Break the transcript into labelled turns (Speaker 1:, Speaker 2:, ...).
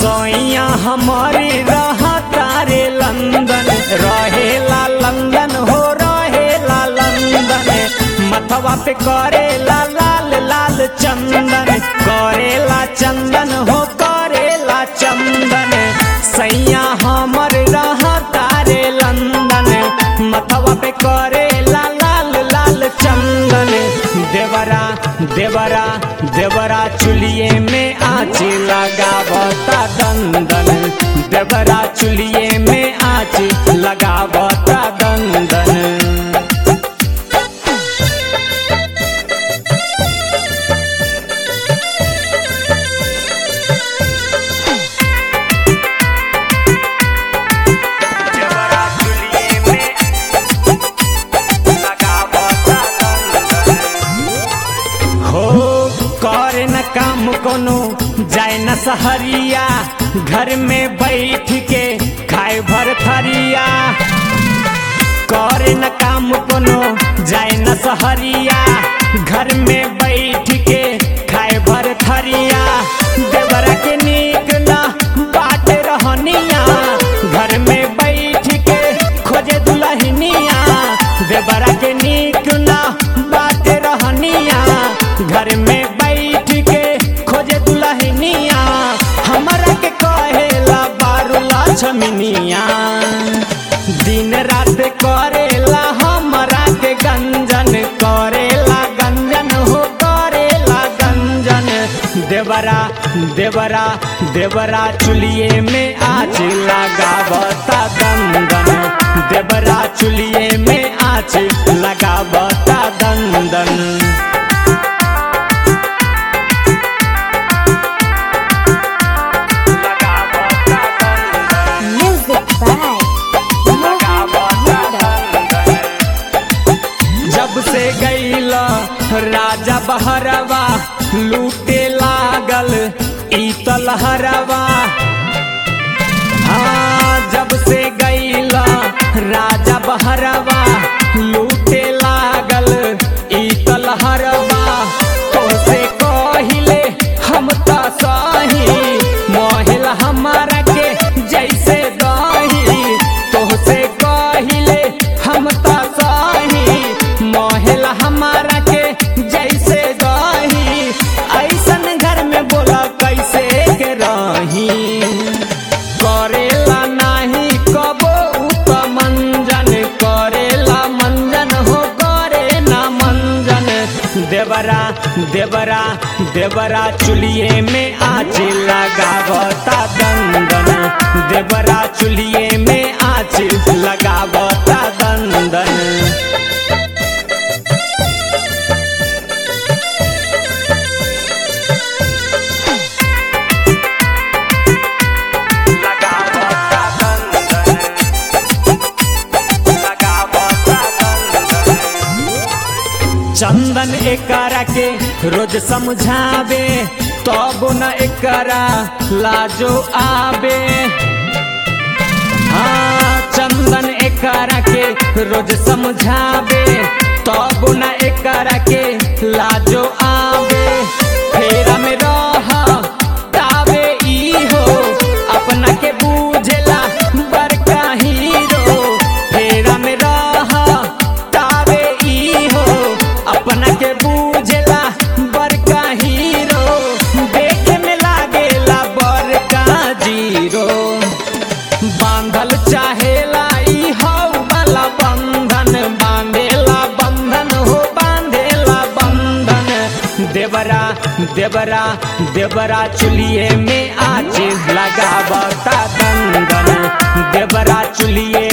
Speaker 1: सोइया हमारे रहा तारे लंदन रहेला लंदन हो रहेला लंदन मथवा पे करेला लाल लाल चंदन करेला चंदन हो करेला चंदन सैया हमर रहा तारे लंदन मथवा पे करेला लाल लाल चंदन देवरा देवरा देवरा चुलिए में आँच लगावता दंदन देवरा चुलिए में आँच लगावता दंदन देवरा चुलिए में लगावता दंदन हो करे न काम कोनो जाए न सहरिया घर में बैठ के खाए भर थरिया करे न काम कोनो जाए न सहरिया घर में बैठ के खाए भर थरिया देवरा के नीक न बाट रहनिया घर में बैठ के खोजे दुल्हनिया देवरा के नीक न बाट रहनिया घर में बैठ के खोजे दुल्हनिया हमरा के कहेला बारूला छमिनिया दिन रात करेला हमरा के गंजन करेला गंजन हो करेला गंजन देवरा देवरा देवरा चुलिए में आँच लगावता दंदन देवरा चुलिए में आँच लगावता दंदन
Speaker 2: Music by
Speaker 1: जब से गईला राजा बहरवा लूटे लागल ईतल हरवा हाँ जब से गईला राजा बहरवा लूटे लागल ईतल हरवा तो से कहिले हम त सही मोहिल हमारा के जैसे दही तो से कहिले हम त सही मोहिल हमारा के जैसे दही ऐसन घर में बोला कैसे के रही करेला नाही कबो उत मंजन करेला मंजन हो करे ना मंजन देवरा देवरा देवरा चुलिए में आँच लगावता दंदन देवरा चुलिए में आँच लगावता दंदन चंदन एकरा के रोज समझावे तब न एकरा लाजो आवे हाँ चंदन एकरा के रोज समझावे तब न एकरा के लाजो आवे फेरा में रह तावे ई हो अपना के बूझला बड़का हीरो फेरा में रह तावे ई हो अपना के बूझला बड़का हीरो देखे में लागेला बड़का जीरो बांधल चाहेला ई हौ वाला बंधन बांधेला बंधन हो बांधेला बंधन देवरा देवरा देवरा चुलिए में आँच लगावता दंदन देवरा चुलिए